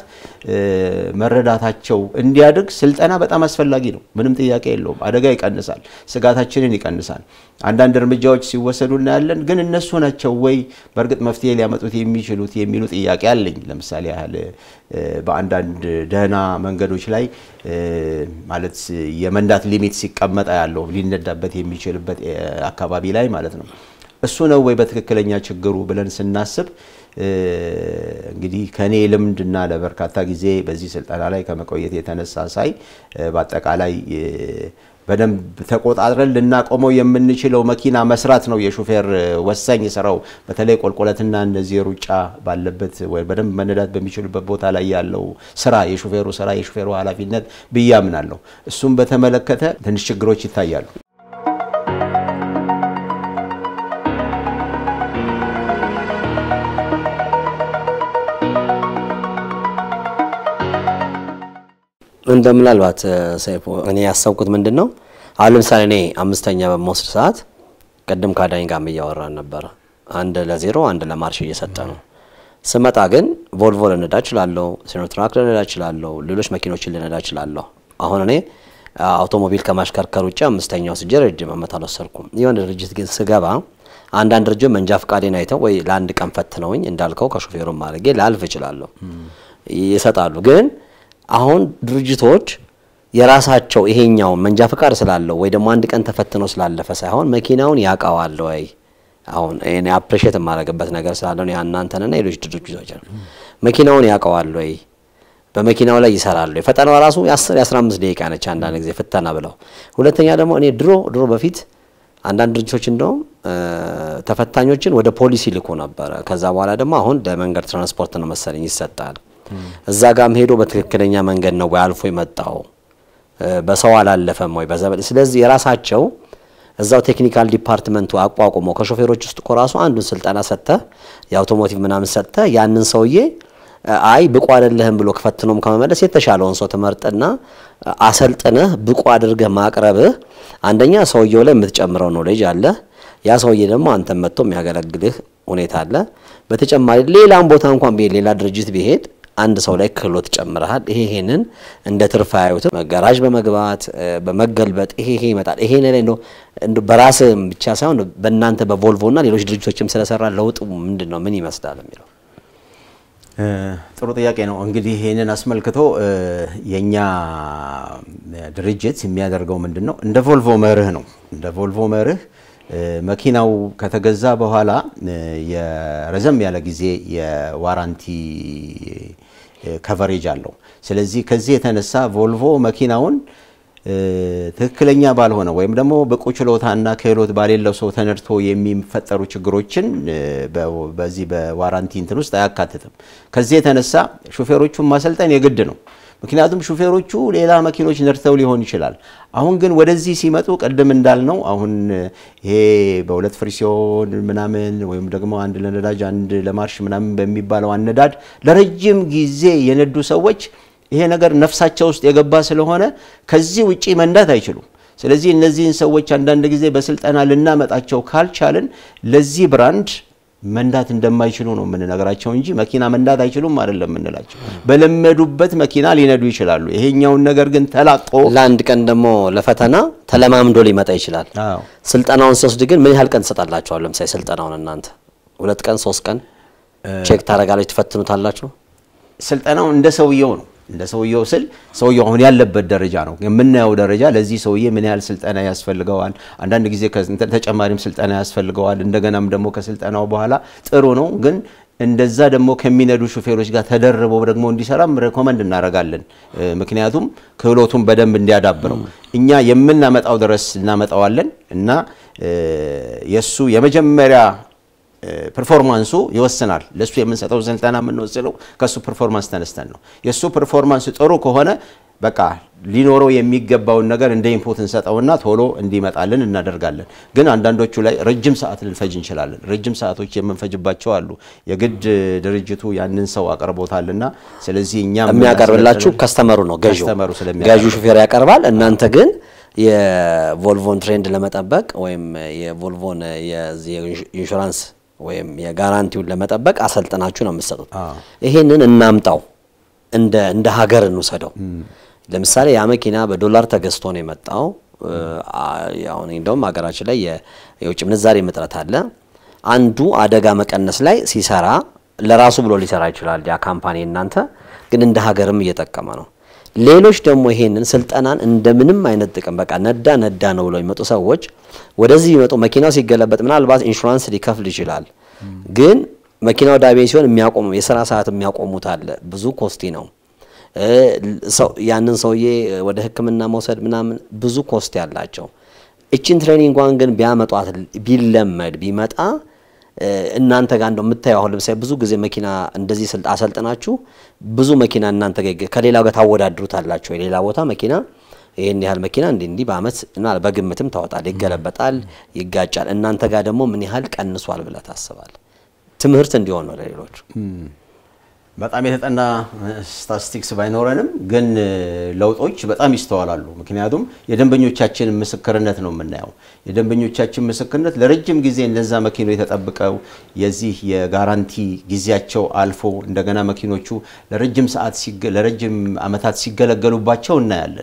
መረዳታቸው እንዲያድግ ስልጠና በጣም አስፈላጊ ነው። ምንም ጥያቄ የለውም። አደጋ ይቀንሳል፣ ስጋታችንን ይቀንሳል። አንዳንድ እርምጃዎች ሲወሰዱ እናያለን። ግን እነሱ ናቸው ወይ በእርግጥ መፍትሄ ሊያመጡት የሚችሉት የሚሉ ጥያቄ አለኝ። ለምሳሌ ያህል በአንዳንድ ደህና መንገዶች ላይ ማለት የመንዳት ሊሚት ሲቀመጣ ያለው ሊነዳበት የሚችልበት አካባቢ ላይ ማለት ነው። እሱ ነው ወይ በትክክለኛ ችግሩ ብለን ስናስብ እንግዲህ ከኔ ልምድና ለበርካታ ጊዜ በዚህ ስልጠና ላይ ከመቆየት የተነሳ ሳይ በአጠቃላይ በደንብ ተቆጣጥረን ልናቆመው የምንችለው መኪና መስራት ነው የሹፌር ወሳኝ ስራው። በተለይ ቆልቆለትና እነዚህ ሩጫ ባለበት ወይ በደንብ መነዳት በሚችሉበት ቦታ ላይ ያለው ስራ የሹፌሩ ስራ የሹፌሩ ኃላፊነት ብዬ አምናለሁ። እሱም በተመለከተ ትንሽ ችግሮች ይታያሉ። እንደ ምናልባት ሰይፉ እኔ ያሰብኩት ምንድን ነው አሁን ለምሳሌ እኔ አምስተኛ በመወስድ ሰዓት ቅድም ከአዳኝ ጋር እያወራን ነበረ። አንድ ለዜሮ አንድ ለማርሽ እየሰጠ ነው። ስመጣ ግን ቮልቮ ልነዳ እችላለሁ፣ ሲኖትራክ ልነዳ እችላለሁ፣ ሌሎች መኪኖችን ልነዳ እችላለሁ። አሁን እኔ አውቶሞቢል ከማሽከርከር ውጭ አምስተኛው ስጄ ረጅም ዓመት አልወሰድኩም። የሆነ ድርጅት ግን ስገባ አንዳንድ ድርጅት መንጃ ፈቃዴን አይተው ወይ ለአንድ ቀን ፈትነውኝ እንዳልከው ከሾፌሩም አድርጌ ላልፍ እችላለሁ ይሰጣሉ። ግን አሁን ድርጅቶች የራሳቸው ይሄኛውን መንጃ ፈቃድ ስላለው ወይ ደግሞ አንድ ቀን ተፈትኖ ስላለፈ ሳይሆን መኪናውን ያውቀዋል ወይ አሁን እኔ አፕሪሼት የማደርግበት ነገር ስላለ ነው እናንተንና ሌሎች ድርጅቶች መኪናውን ያውቀዋል ወይ በመኪናው ላይ ይሰራሉ። ፈተናዋ ራሱ የ10 የ15 ደቂቃ ነች አንዳንድ ጊዜ ፍተና ብለው። ሁለተኛ ደግሞ እኔ ድሮ ድሮ በፊት አንዳንድ ድርጅቶች እንደውም ተፈታኞችን ወደ ፖሊስ ይልኩ ነበረ። ከዛ በኋላ ደግሞ አሁን ለመንገድ ትራንስፖርት ነው መሰለኝ ይሰጣል። እዛ ጋም ሄዶ በትክክለኛ መንገድ ነው ወይ አልፎ የመጣው በሰው አላለፈም ወይ በዘበል ስለዚህ የራሳቸው እዛው ቴክኒካል ዲፓርትመንቱ አቋቁሞ ከሾፌሮች ውስጥ እኮ ራሱ አንዱን ስልጠና ሰጥተህ የአውቶሞቲቭ ምናምን ሰጥተህ ያንን ሰውዬ አይ ብቁ አይደለህም ብሎ ከፈትኖም ከመመለስ የተሻለውን ሰው ትመርጥና አሰልጥነህ ብቁ አድርገህ ማቅረብህ አንደኛ ሰውየው ላይ የምትጨምረው ኖሌጅ አለ። ያ ሰውዬ ደግሞ አንተን መጥቶ የሚያገለግልህ ሁኔታ አለ። በተጨማሪ ሌላም ቦታ እንኳን ቢሄድ ሌላ ድርጅት ቢሄድ አንድ ሰው ላይ ክህሎት ጨምረሃል። ይሄ ይሄንን እንደ ትርፍ አያዩትም። ጋራዥ በመግባት በመገልበጥ ይሄ ይሄ ይመጣል። ይሄ ላይ ነው በራስ ብቻ ሳይሆን በእናንተ በቮልቮና ሌሎች ድርጅቶችም ስለሰራ ለውጡ ምንድን ነው ምን ይመስላል የሚለው ጥሩ ጥያቄ ነው። እንግዲህ ይህንን አስመልክቶ የእኛ ድርጅት የሚያደርገው ምንድን ነው? እንደ ቮልቮ መርህ ነው። እንደ ቮልቮ መርህ መኪናው ከተገዛ በኋላ የረዘም ያለ ጊዜ የዋራንቲ ከቨሬጅ አለው። ስለዚህ ከዚህ የተነሳ ቮልቮ መኪናውን ትክክለኛ ባልሆነ ወይም ደግሞ ብቁ ችሎታና ክህሎት ባሌለው ሰው ተነድቶ የሚፈጠሩ ችግሮችን በዚህ በዋራንቲ እንትን ውስጥ አያካትትም። ከዚህ የተነሳ ሹፌሮቹን ማሰልጠን የግድ ነው። ምክንያቱም ሹፌሮቹ ሌላ መኪኖች ነድተው ሊሆን ይችላል። አሁን ግን ወደዚህ ሲመጡ ቅድም እንዳልነው አሁን ይሄ በሁለት ፍሪሲዮን ምናምን ወይም ደግሞ አንድ ለነዳጅ አንድ ለማርሽ ምናምን በሚባለው አነዳድ ለረጅም ጊዜ የነዱ ሰዎች ይሄ ነገር ነፍሳቸው ውስጥ የገባ ስለሆነ ከዚህ ውጪ መንዳት አይችሉም። ስለዚህ እነዚህን ሰዎች አንዳንድ ጊዜ በስልጠና ልናመጣቸው ካልቻልን ለዚህ ብራንድ መንዳት እንደማይችሉ ነው የምንነግራቸው እንጂ መኪና መንዳት አይችሉም አይደለም የምንላቸው። በለመዱበት መኪና ሊነዱ ይችላሉ። ይሄኛውን ነገር ግን ተላቆ ለአንድ ቀን ደግሞ ለፈተና ተለማምዶ ሊመጣ ይችላል። ስልጠናውን ሲወስድ ግን ምን ያህል ቀን ትሰጣላችኋል? ለምሳሌ ስልጠናውን እናንተ ሁለት ቀን ሶስት ቀን ቼክ ታደርጋላችሁ፣ ትፈትኑታላችሁ? ስልጠናው እንደ ሰውየው ነው እንደ ሰውየው ስል ሰውየው አሁን ያለበት ደረጃ ነው የምናየው ደረጃ። ለዚህ ሰውዬ ምን ያህል ስልጠና ያስፈልገዋል፣ አንዳንድ ጊዜ ተጨማሪም ስልጠና ያስፈልገዋል። እንደገናም ደግሞ ከስልጠናው በኋላ ጥሩ ነው ግን እንደዛ ደግሞ ከሚነዱ ሹፌሮች ጋር ተደርበው ደግሞ እንዲሰራም ሬኮመንድ እናደርጋለን። ምክንያቱም ክህሎቱን በደንብ እንዲያዳብረው እኛ የምናመጣው ድረስ እናመጣዋለን እና የእሱ የመጀመሪያ ፐርፎርማንሱ ይወስናል። ለእሱ የምንሰጠው ስልጠና የምንወስነው ከእሱ ፐርፎርማንስ ተነስተን ነው። የእሱ ፐርፎርማንስ ጥሩ ከሆነ በቃ ሊኖረው የሚገባውን ነገር እንደ ኢንፑት እንሰጠውና ቶሎ እንዲመጣልን እናደርጋለን። ግን አንዳንዶቹ ላይ ረጅም ሰዓት ልንፈጅ እንችላለን። ረጅም ሰዓቶች የምንፈጅባቸው አሉ። የግድ ድርጅቱ ያንን ሰው አቅርቦታልና ስለዚህ እኛ የሚያቀርብላችሁ ከስተመሩ ነው ገዢው ከስተመሩ ገዢው ሹፌር ያቀርባል። እናንተ ግን የቮልቮን ትሬንድ ለመጠበቅ ወይም የቮልቮን የኢንሹራንስ ወይም የጋራንቲውን ለመጠበቅ አሰልጥናችሁ ነው የምትሰጡት። ይሄንን እናምጣው እንደ እንደ ሀገር እንውሰደው። ለምሳሌ ያ መኪና በዶላር ተገዝቶ ነው የመጣው። አሁን እንደውም ሀገራችን ላይ የውጭ ምንዛሬ እጥረት አለ። አንዱ አደጋ መቀነስ ላይ ሲሰራ ለራሱ ብሎ ሊሰራ ይችላል ያ ካምፓኒ እናንተ ግን እንደ ሀገርም እየጠቀመ ነው። ሌሎች ደግሞ ይሄንን ስልጠናን እንደምንም አይነት ጥቅም በቃ ነዳ ነዳ ነው ብለው የሚመጡ ሰዎች ወደዚህ ይመጡ መኪናው ሲገለበጥ ምናልባት ኢንሹራንስ ሊከፍል ይችላል። ግን መኪናው ዳቤ ሲሆን የሚያቆሙ የስራ ሰዓት የሚያቆሙት አለ። ብዙ ኮስቲ ነው። ያንን ሰውዬ ወደ ሕክምና መውሰድ ምናምን ብዙ ኮስቲ ያላቸው። እችን ትሬኒንጓን ግን ቢያመጧት ቢለመድ ቢመጣ እናንተ ጋር እንደው የምታየው አሁን ለምሳሌ ብዙ ጊዜ መኪና እንደዚህ ስልጥ አሰልጥናችሁ ብዙ መኪና እናንተ ጋር ከሌላው ጋር ታወዳድሩታላችሁ። የሌላ ቦታ መኪና ይህን ያህል መኪና እንዲህ እንዲህ በአመት በግምትም ታወጣል፣ ይገለበጣል፣ ይጋጫል። እናንተ ጋር ደግሞ ምን ያህል ቀንሷል ብለህ ታስባል? ትምህርት እንዲሆን ነው ለሌሎቹ። በጣም የተጠና ስታቲስቲክስ ባይኖረንም ግን ለውጦች በጣም ይስተዋላሉ። ምክንያቱም የደንበኞቻችን ምስክርነት ነው የምናየው። የደንበኞቻችን ምስክርነት ለረጅም ጊዜ እነዛ መኪኖች ተጠብቀው የዚህ የጋራንቲ ጊዜያቸው አልፎ እንደገና መኪኖቹ ለረጅም ሰዓት ለረጅም ዓመታት ሲገለገሉባቸው እናያለን።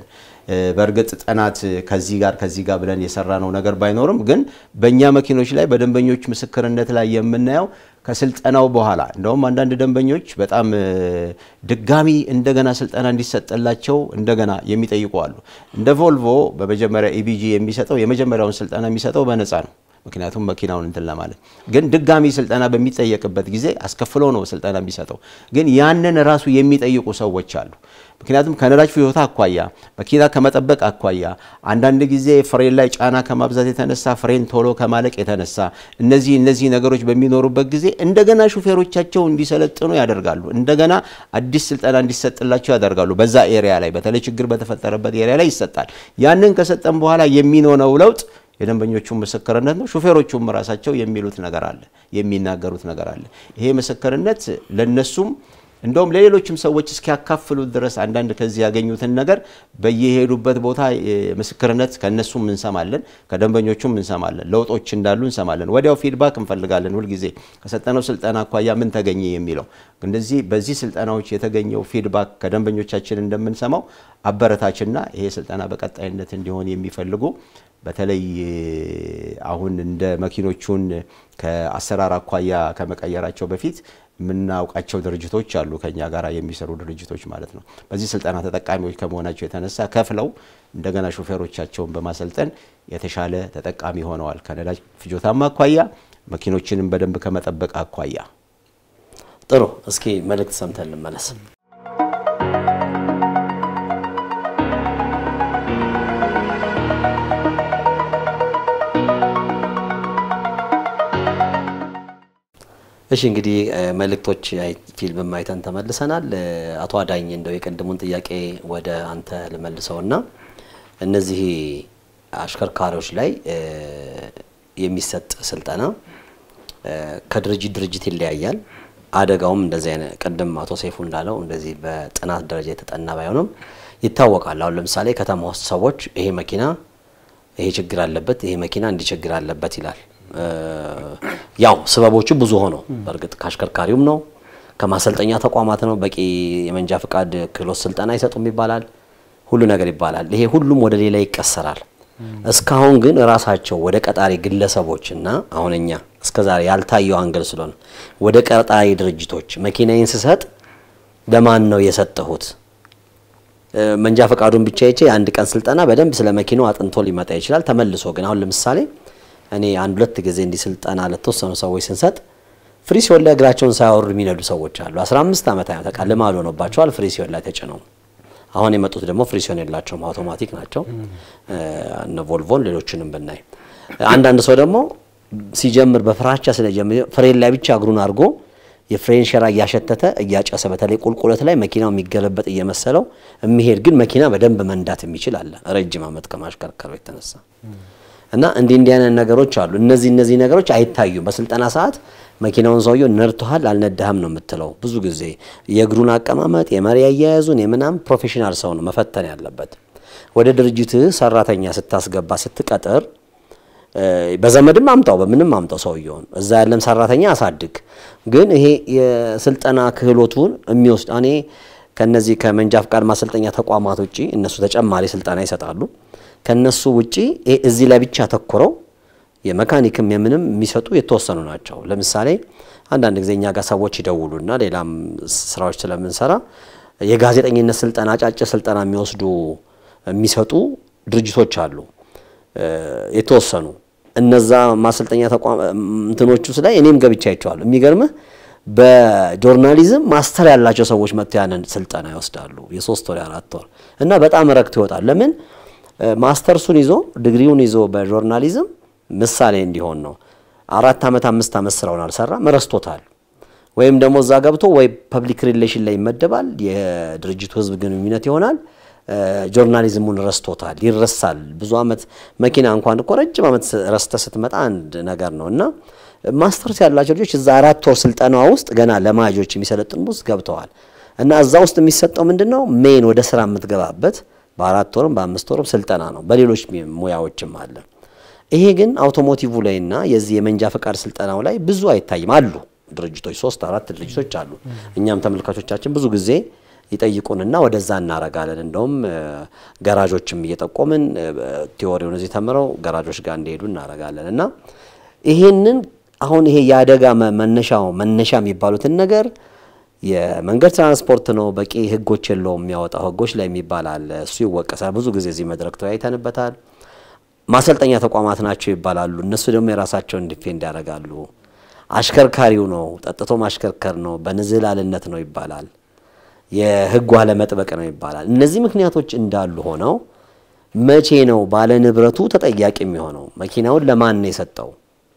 በእርግጥ ጥናት ከዚህ ጋር ከዚህ ጋር ብለን የሰራነው ነገር ባይኖርም ግን በእኛ መኪኖች ላይ በደንበኞች ምስክርነት ላይ የምናየው ከስልጠናው በኋላ እንደውም አንዳንድ ደንበኞች በጣም ድጋሚ እንደገና ስልጠና እንዲሰጠላቸው እንደገና የሚጠይቁ አሉ። እንደ ቮልቮ በመጀመሪያ ኢቢጂ የሚሰጠው የመጀመሪያውን ስልጠና የሚሰጠው በነፃ ነው። ምክንያቱም መኪናውን እንትን ለማለት ግን ድጋሚ ስልጠና በሚጠየቅበት ጊዜ አስከፍሎ ነው ስልጠና የሚሰጠው። ግን ያንን ራሱ የሚጠይቁ ሰዎች አሉ። ምክንያቱም ከነዳጅ ፍጆታ አኳያ፣ መኪና ከመጠበቅ አኳያ፣ አንዳንድ ጊዜ ፍሬን ላይ ጫና ከማብዛት የተነሳ ፍሬን ቶሎ ከማለቅ የተነሳ እነዚህ እነዚህ ነገሮች በሚኖሩበት ጊዜ እንደገና ሹፌሮቻቸው እንዲሰለጥኑ ያደርጋሉ። እንደገና አዲስ ስልጠና እንዲሰጥላቸው ያደርጋሉ። በዛ ኤሪያ ላይ በተለይ ችግር በተፈጠረበት ኤሪያ ላይ ይሰጣል። ያንን ከሰጠን በኋላ የሚኖረው ለውጥ የደንበኞቹ ምስክርነት ነው። ሹፌሮቹም ራሳቸው የሚሉት ነገር አለ፣ የሚናገሩት ነገር አለ። ይሄ ምስክርነት ለነሱም እንደውም ለሌሎችም ሰዎች እስኪያካፍሉት ድረስ አንዳንድ ከዚህ ያገኙትን ነገር በየሄዱበት ቦታ ምስክርነት ከነሱም እንሰማለን፣ ከደንበኞቹም እንሰማለን። ለውጦች እንዳሉ እንሰማለን። ወዲያው ፊድባክ እንፈልጋለን። ሁልጊዜ ከሰጠነው ስልጠና አኳያ ምን ተገኘ የሚለው እንደዚህ በዚህ ስልጠናዎች የተገኘው ፊድባክ ከደንበኞቻችን እንደምንሰማው አበረታችና ይሄ ስልጠና በቀጣይነት እንዲሆን የሚፈልጉ በተለይ አሁን እንደ መኪኖቹን ከአሰራር አኳያ ከመቀየራቸው በፊት የምናውቃቸው ድርጅቶች አሉ፣ ከኛ ጋር የሚሰሩ ድርጅቶች ማለት ነው። በዚህ ስልጠና ተጠቃሚዎች ከመሆናቸው የተነሳ ከፍለው እንደገና ሾፌሮቻቸውን በማሰልጠን የተሻለ ተጠቃሚ ሆነዋል። ከነዳጅ ፍጆታም አኳያ መኪኖችንም በደንብ ከመጠበቅ አኳያ። ጥሩ። እስኪ መልእክት ሰምተን እንመለስ። እሺ እንግዲህ መልእክቶች ፊልም አይተን ተመልሰናል። አቶ አዳኝ እንደው የቀድሙን ጥያቄ ወደ አንተ ልመልሰውና እነዚህ አሽከርካሪዎች ላይ የሚሰጥ ስልጠና ከድርጅት ድርጅት ይለያያል። አደጋውም እንደዚህ አይነት ቅድም አቶ ሰይፉ እንዳለው እንደዚህ በጥናት ደረጃ የተጠና ባይሆንም ይታወቃል። አሁን ለምሳሌ ከተማ ውስጥ ሰዎች ይሄ መኪና ይሄ ችግር አለበት፣ ይሄ መኪና እንዲህ ችግር አለበት ይላል። ያው ስበቦቹ ብዙ ሆነው በእርግጥ ከአሽከርካሪውም ነው ከማሰልጠኛ ተቋማት ነው። በቂ የመንጃ ፍቃድ ክህሎት ስልጠና አይሰጡም ይባላል፣ ሁሉ ነገር ይባላል። ይሄ ሁሉም ወደ ሌላ ይቀሰራል። እስካሁን ግን ራሳቸው ወደ ቀጣሪ ግለሰቦች እና አሁን እኛ እስከዛሬ ያልታየው አንገል ስለሆነ ወደ ቀጣሪ ድርጅቶች መኪናዬን ስሰጥ ለማን ነው የሰጠሁት? መንጃ ፈቃዱን ብቻ ይቼ የአንድ ቀን ስልጠና በደንብ ስለ መኪናው አጥንቶ ሊመጣ ይችላል። ተመልሶ ግን አሁን ለምሳሌ እኔ አንድ ሁለት ጊዜ እንዲህ ስልጠና ለተወሰኑ ሰዎች ስንሰጥ ፍሪ ሲሆን ላይ እግራቸውን ሳያወርዱ የሚነዱ ሰዎች አሉ። 15 ዓመት አይነት ተቃ ልማድ ሆኖባቸዋል። ፍሪ ሲሆን ላይ ተጭነው አሁን የመጡት ደግሞ ፍሪ ሲሆን የላቸውም፣ አውቶማቲክ ናቸው። እነ ቮልቮን ሌሎችንም ብናይ አንዳንድ ሰው ደግሞ ሲጀምር በፍራቻ ስለጀምር ፍሬን ላይ ብቻ እግሩን አድርጎ የፍሬን ሸራ እያሸተተ እያጨሰ በተለይ ቁልቁለት ላይ መኪናው የሚገለበጥ እየመሰለው የሚሄድ ግን መኪና በደንብ መንዳት የሚችል አለ ረጅም ዓመት ከማሽከርከሩ የተነሳ እና እንዲህ እንዲህ አይነት ነገሮች አሉ። እነዚህ እነዚህ ነገሮች አይታዩም። በስልጠና ሰዓት መኪናውን ሰውየው ነድቶሃል አልነዳህም ነው የምትለው። ብዙ ጊዜ የእግሩን አቀማመጥ የመሪ አያያዙን የምናምን ፕሮፌሽናል ሰው ነው መፈተን ያለበት። ወደ ድርጅትህ ሰራተኛ ስታስገባ ስትቀጥር በዘመድም አምጣው በምንም አምጣው ሰውየውን እዛ ያለም ሰራተኛ አሳድግ። ግን ይሄ የስልጠና ክህሎቱን የሚወስድ እኔ ከነዚህ ከመንጃ ፍቃድ ማሰልጠኛ ተቋማት ውጪ እነሱ ተጨማሪ ስልጠና ይሰጣሉ። ከነሱ ውጪ እዚህ ላይ ብቻ ተኮረው የመካኒክም የምንም የሚሰጡ የተወሰኑ ናቸው። ለምሳሌ አንዳንድ ጊዜ እኛ ጋር ሰዎች ይደውሉና ሌላም ስራዎች ስለምንሰራ የጋዜጠኝነት ስልጠና አጫጭር ስልጠና የሚወስዱ የሚሰጡ ድርጅቶች አሉ የተወሰኑ እነዛ ማሰልጠኛ ተቋም እንትኖቹ ላይ እኔም ገብቻ አይቼዋለሁ። የሚገርምህ በጆርናሊዝም ማስተር ያላቸው ሰዎች መጥተው ያንን ስልጠና ይወስዳሉ። የሶስት ወር የአራት ወር እና በጣም ረክቶ ይወጣል። ለምን ማስተርሱን ይዞ ዲግሪውን ይዞ በጆርናሊዝም ምሳሌ እንዲሆን ነው። አራት ዓመት አምስት ዓመት ስራውን አልሰራም፣ ረስቶታል። ወይም ደግሞ እዛ ገብቶ ወይ ፐብሊክ ሪሌሽን ላይ ይመደባል፣ የድርጅቱ ህዝብ ግንኙነት ይሆናል። ጆርናሊዝሙን ረስቶታል፣ ይረሳል። ብዙ ዓመት መኪና እንኳን እኮ ረጅም ዓመት ረስተ ስትመጣ አንድ ነገር ነው እና ማስተርስ ያላቸው ልጆች እዛ አራት ወር ስልጠና ውስጥ ገና ለማጆች የሚሰለጥኑ ውስጥ ገብተዋል እና እዛ ውስጥ የሚሰጠው ምንድን ነው ሜን ወደ ስራ የምትገባበት በአራት ወርም በአምስት ወርም ስልጠና ነው። በሌሎች ሙያዎችም አለ። ይሄ ግን አውቶሞቲቭ ላይና የዚህ የመንጃ ፈቃድ ስልጠናው ላይ ብዙ አይታይም። አሉ ድርጅቶች ሶስት አራት ድርጅቶች አሉ። እኛም ተመልካቾቻችን ብዙ ጊዜ ይጠይቁንና ወደዛ እናረጋለን። እንደውም ገራዦችም እየጠቆምን ቲዎሪውን እዚህ ተምረው ገራዦች ጋር እንዲሄዱ እናረጋለን እና ይሄንን አሁን ይሄ የአደጋ መነሻው መነሻ የሚባሉትን ነገር የመንገድ ትራንስፖርት ነው፣ በቂ ህጎች የለውም የሚያወጣው ህጎች ላይ የሚባል አለ። እሱ ይወቀሳል። ብዙ ጊዜ እዚህ መድረክ ተወያይተንበታል። ማሰልጠኛ ተቋማት ናቸው ይባላሉ። እነሱ ደግሞ የራሳቸውን ዲፌንድ ያደርጋሉ። አሽከርካሪው ነው፣ ጠጥቶ ማሽከርከር ነው፣ በንዝህላልነት ነው ይባላል። የህጉ አለመጥበቅ ነው ይባላል። እነዚህ ምክንያቶች እንዳሉ ሆነው መቼ ነው ባለ ንብረቱ ተጠያቂ የሚሆነው? መኪናውን ለማን ነው የሰጠው?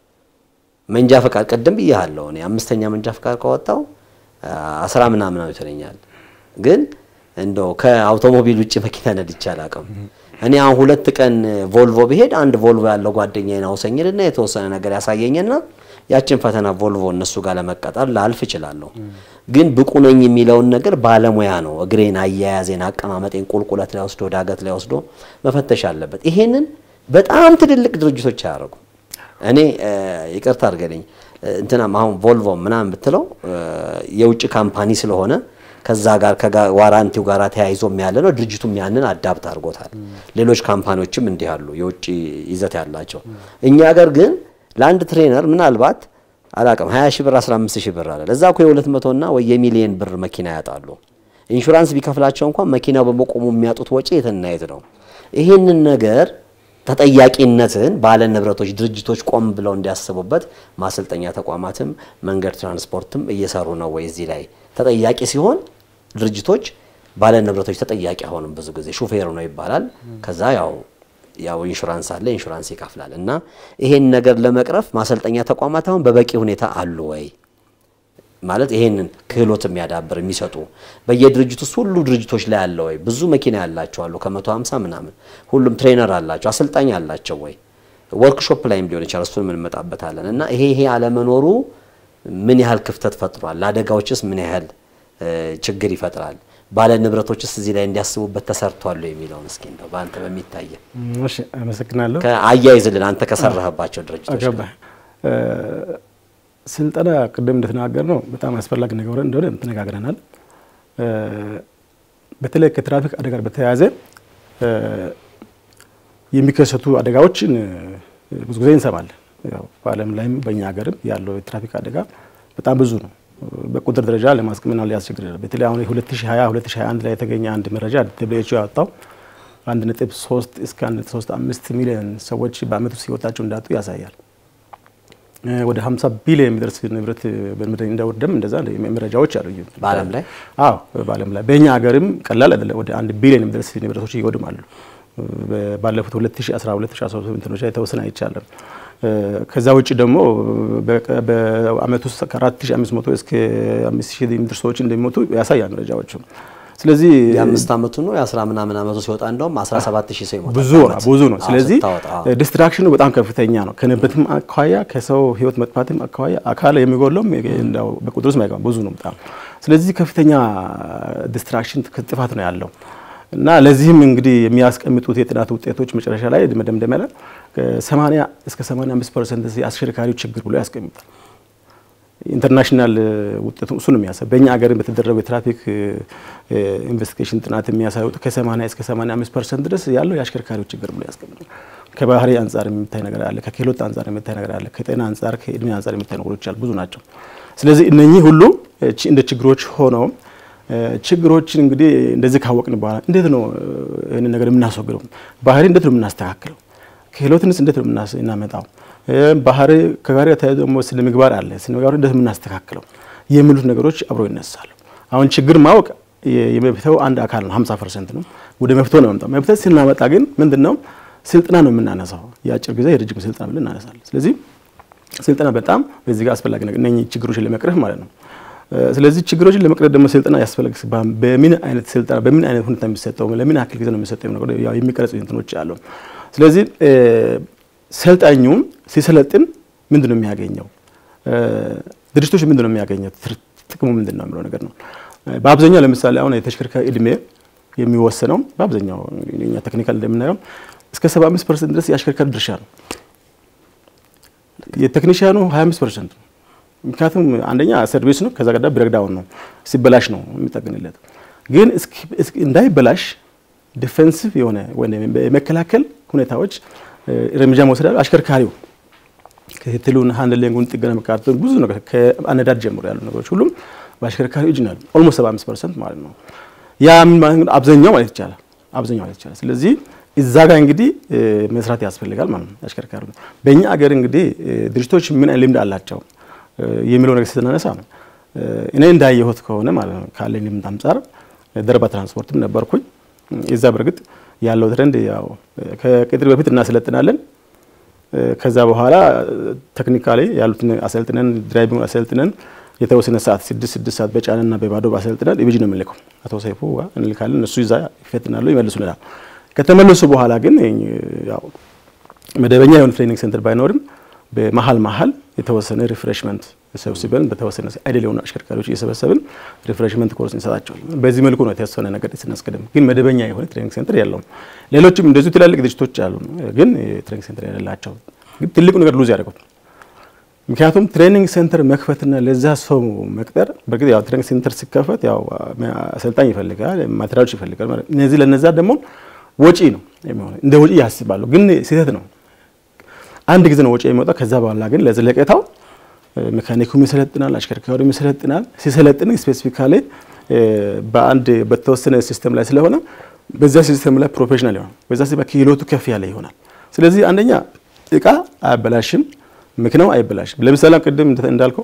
መንጃ ፈቃድ ቅድም ብያለሁ እኔ አምስተኛ መንጃ ፈቃድ ከወጣው አስራ ምናምን ነው ይተለኛል። ግን እንደው ከአውቶሞቢል ውጭ መኪና ነድቼ አላውቅም። እኔ አሁን ሁለት ቀን ቮልቮ ብሄድ አንድ ቮልቮ ያለው ጓደኛዬን አውሰኝልና የተወሰነ ነገር ያሳየኝና ያችን ፈተና ቮልቮ እነሱ ጋር ለመቀጠር ላልፍ እችላለሁ። ግን ብቁ ነኝ የሚለውን ነገር ባለሙያ ነው እግሬን፣ አያያዜን፣ አቀማመጤን ቁልቁለት ላይ ወስዶ ዳገት ላይ ወስዶ መፈተሽ አለበት። ይሄንን በጣም ትልልቅ ድርጅቶች አያደርጉ እኔ ይቅርታ አድርገልኝ እንትናም አሁን ቮልቮ ምናምን ብትለው የውጭ ካምፓኒ ስለሆነ ከዛ ጋር ከዋራንቲው ጋር ተያይዞም ያለ ነው። ድርጅቱም ያንን አዳፕት አድርጎታል። ሌሎች ካምፓኒዎችም እንዲህ አሉ የውጭ ይዘት ያላቸው። እኛ ሀገር ግን ለአንድ ትሬነር ምናልባት አላቅም 20 ሺህ ብር 15 ሺህ ብር አለ። ለዛ እኮ የ200 እና ወይ የሚሊየን ብር መኪና ያጣሉ። ኢንሹራንስ ቢከፍላቸው እንኳን መኪናው በመቆሙ የሚያጡት ወጪ የትናየት ነው። ይህንን ነገር ተጠያቂነትን ባለ ንብረቶች ድርጅቶች ቆም ብለው እንዲያስቡበት ማሰልጠኛ ተቋማትም መንገድ ትራንስፖርትም እየሰሩ ነው ወይ? እዚህ ላይ ተጠያቂ ሲሆን ድርጅቶች ባለ ንብረቶች ተጠያቂ አይሆንም። ብዙ ጊዜ ሹፌሩ ነው ይባላል። ከዛ ያው ያው ኢንሹራንስ አለ ኢንሹራንስ ይከፍላል። እና ይሄን ነገር ለመቅረፍ ማሰልጠኛ ተቋማት አሁን በበቂ ሁኔታ አሉ ወይ ማለት ይሄንን ክህሎት የሚያዳብር የሚሰጡ በየድርጅቱ ውስጥ ሁሉ ድርጅቶች ላይ አለ ወይ? ብዙ መኪና ያላቸው አሉ ከመቶ ሀምሳ ምናምን ሁሉም ትሬነር አላቸው አሰልጣኝ አላቸው ወይ? ወርክሾፕ ላይም ሊሆን ይችላል። እሱን እንመጣበታለን። እና ይሄ ይሄ አለመኖሩ ምን ያህል ክፍተት ፈጥሯል? ለአደጋዎችስ ምን ያህል ችግር ይፈጥራል? ባለ ንብረቶችስ እዚህ ላይ እንዲያስቡበት ተሰርቷል የሚለውን እስኪ እንደው በአንተ በሚታየ እሺ፣ አመሰግናለሁ። አያይዝልን አንተ ከሰራህባቸው ድርጅቶች ጋር ስልጠና ቅድም እንደተናገር ነው በጣም አስፈላጊ ነገር እንደሆነ ተነጋግረናል። በተለይ ከትራፊክ አደጋ ጋር በተያያዘ የሚከሰቱ አደጋዎችን ብዙ ጊዜ እንሰማለን። ያው በዓለም ላይም በእኛ ሀገርም ያለው የትራፊክ አደጋ በጣም ብዙ ነው። በቁጥር ደረጃ ለማስቀመጥ ሊያስቸግር ይችላል። በተለይ አሁን 2020 2021 ላይ የተገኘ አንድ መረጃ ደብሊው ያወጣው 1.3 እስከ 1.35 ሚሊዮን ሰዎች በአመት ውስጥ ህይወታቸው እንዳጡ ያሳያል። ወደ 50 ቢሊዮን የሚደርስ ንብረት በምድር እንደወደም እንደዛ መረጃዎች አሉ። በዓለም ላይ አዎ፣ በዓለም ላይ በእኛ ሀገርም ቀላል አይደለም። ወደ አንድ ቢሊዮን የሚደርስ ንብረቶች ይወድማሉ። ባለፉት 2012 2013 እንትኖች ላይ ተወሰነ አይቻልም። ከዛ ውጭ ደግሞ በአመት ውስጥ ከ4500 እስከ 5000 የሚደርሱ ሰዎች እንደሚሞቱ ያሳያል መረጃዎቹ። ስለዚህ የአምስት አመቱ ነው የአስራ ምናምን አመቱ ሲወጣ እንደውም 17000 ሰው ይሞታል። ብዙ ነው ብዙ ነው። ስለዚህ ዲስትራክሽኑ በጣም ከፍተኛ ነው። ከንብረትም አኳያ ከሰው ህይወት መጥፋትም አኳያ አካል የሚጎለውም እንደው በቁጥር ውስጥ ማይገባ ብዙ ነው በጣም ስለዚህ ከፍተኛ ዲስትራክሽን ጥፋት ነው ያለው እና ለዚህም እንግዲህ የሚያስቀምጡት የጥናት ውጤቶች መጨረሻ ላይ መደምደሚያ ላይ ከ80 እስከ 85 ፐርሰንት የአሽከርካሪው ችግር ብሎ ያስቀምጣል። ኢንተርናሽናል ውጤቱ እሱ ነው የሚያሳይ። በእኛ ሀገር በተደረገው የትራፊክ ኢንቨስቲጌሽን ጥናት የሚያሳዩት ከ80 እስከ 85 ፐርሰንት ድረስ ያለው የአሽከርካሪው ችግር ብሎ ያስቀምጣል። ከባህሪ አንጻር የሚታይ ነገር አለ፣ ከክህሎት አንጻር የሚታይ ነገር አለ፣ ከጤና አንጻር ከእድሜ አንጻር የሚታይ ነገሮች አሉ፣ ብዙ ናቸው። ስለዚህ እነኚህ ሁሉ እንደ ችግሮች ሆነው ችግሮችን እንግዲህ እንደዚህ ካወቅን በኋላ እንዴት ነው ይህንን ነገር የምናስወግደው? ባህሪ እንዴት ነው የምናስተካክለው? ክህሎትንስ እንዴት ነው የምናመጣው? ባህሪ ከጋር ተያይዞ ደግሞ ስነ ምግባር አለ። ስነ ምግባር እንዴት የምናስተካክለው የሚሉት ነገሮች አብሮ ይነሳሉ። አሁን ችግር ማወቅ የመፍትሄው አንድ አካል ነው፣ 50 ፐርሰንት ነው። ወደ መፍትሄው ነው መምጣው። መፍትሄ ስናመጣ ግን ምንድን ነው ስልጠና ነው የምናነሳው። የአጭር ጊዜ የረጅም ስልጠና ብለን እናነሳለን። ስለዚህ ስልጠና በጣም በዚህ ጋር አስፈላጊ ነገር እነኚህ ችግሮችን ለመቅረፍ ማለት ነው። ስለዚህ ችግሮችን ለመቅረፍ ደግሞ ስልጠና ያስፈልግ። በምን አይነት ስልጠና በምን አይነት ሁኔታ የሚሰጠው ለምን ያክል ጊዜ ነው የሚሰጠው ነገር ያው የሚቀረጹ እንትኖች አሉ። ስለዚህ ሰልጣኙ ሲሰለጥን ምንድን ነው የሚያገኘው? ድርጅቶች ምንድን ነው የሚያገኘው? ጥቅሙ ምንድን ነው የሚለው ነገር ነው። በአብዛኛው ለምሳሌ አሁን የተሽከርካሪ እድሜ የሚወሰነው በአብዛኛው እኛ ቴክኒካል እንደምናየው እስከ 75 ፐርሰንት ድረስ የአሽከርካሪ ድርሻ ነው። የቴክኒሽያኑ 25 ፐርሰንት ነው። ምክንያቱም አንደኛ ሰርቪስ ነው፣ ከዛ ቀዳ ብሬክዳውን ነው፣ ሲበላሽ ነው የሚጠግንለት። ግን እንዳይበላሽ ዲፌንሲቭ የሆነ ወይም የመከላከል ሁኔታዎች እርምጃ መውሰድ አለ። አሽከርካሪው ክትትሉን ሃንድሊንጉን፣ ጥገና መካተቱን ብዙ ነገር ከአነዳድ ጀምሮ ያሉ ነገሮች ሁሉም በአሽከርካሪው እጅ ነው። ኦልሞስት 75 ፐርሰንት ማለት ነው። ያ አብዛኛው ማለት ይቻላል አብዛኛው ማለት ይቻላል። ስለዚህ እዛ ጋር እንግዲህ መስራት ያስፈልጋል ማለት ነው። አሽከርካሪ በእኛ አገር እንግዲህ ድርጅቶች ምን ልምድ አላቸው የሚለው ነገር ስትናነሳ ነው እኔ እንዳየሁት ከሆነ ማለት ነው ካለኝ ልምድ አንጻር ደርባ ትራንስፖርትም ነበርኩኝ። እዛ በእርግጥ ያለው ትረንድ ያው ከቅጥር በፊት እናሰለጥናለን። ከዛ በኋላ ቴክኒካሊ ያሉትን አሰልጥነን ድራይቪንግ አሰልጥነን የተወሰነ ሰዓት ስድስት ስድስት ሰዓት በጫንና በባዶ አሰልጥነን ኢቢጂ ነው የምንልከው። አቶ ሰይፉ እንልካለን፣ እነሱ ይዛ ይፈትናሉ፣ ይመልሱልናል። ከተመለሱ በኋላ ግን ያው መደበኛ የሆነ ትሬኒንግ ሴንተር ባይኖርም በመሀል መሀል የተወሰነ ሪፍሬሽመንት ሰብስበን በተወሰነ አይደል የሆኑ አሽከርካሪዎች እየሰበሰብን ሪፍሬሽመንት ኮርስ እንሰጣቸዋል። በዚህ መልኩ ነው የተወሰነ ነገር ስናስቀድም፣ ግን መደበኛ የሆነ ትሬኒንግ ሴንተር የለውም። ሌሎችም እንደዚሁ ትላልቅ ድርጅቶች አሉ፣ ግን ትሬኒንግ ሴንተር የሌላቸው። ግን ትልቁ ነገር ሉዝ ያደርጉት ምክንያቱም ትሬኒንግ ሴንተር መክፈትና ለዛ ሰው መቅጠር በእርግጥ ያው ትሬኒንግ ሴንተር ሲከፈት ያው አሰልጣኝ ይፈልጋል፣ ማቴሪያሎች ይፈልጋል። እነዚህ ለነዛ ደግሞ ወጪ ነው የሚሆነው፣ እንደ ወጪ ያስባሉ፣ ግን ስህተት ነው። አንድ ጊዜ ነው ወጪ የሚወጣው። ከዛ በኋላ ግን ለዘለቄታው ሜካኒኩም ይሰለጥናል፣ አሽከርካሪውም ይሰለጥናል። ሲሰለጥን ስፔሲፊካሊ በአንድ በተወሰነ ሲስተም ላይ ስለሆነ በዛ ሲስተም ላይ ፕሮፌሽናል ይሆናል፣ በዛ ሲስተም ክህሎቱ ከፍ ያለ ይሆናል። ስለዚህ አንደኛ እቃ አያበላሽም፣ መኪናው አይበላሽም። ለምሳሌ ቅድም እንዳልከው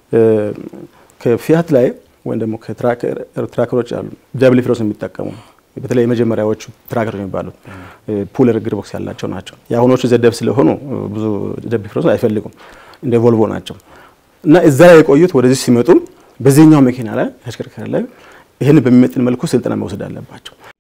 ከፊያት ላይ ወይም ደግሞ ከትራከሮች አሉ ዳብል ፍሮስ የሚጠቀሙ በተለይ የመጀመሪያዎቹ ትራከሮች የሚባሉት ፑለር ግር ቦክስ ያላቸው ናቸው። የአሁኖቹ ዘደብ ስለሆኑ ብዙ ደብል ፍሮስ አይፈልጉም፣ እንደ ቮልቮ ናቸው እና እዛ ላይ የቆዩት ወደዚህ ሲመጡ በዚህኛው መኪና ላይ ተሽከርካሪ ላይ ይህን በሚመጥን መልኩ ስልጠና መውሰድ አለባቸው።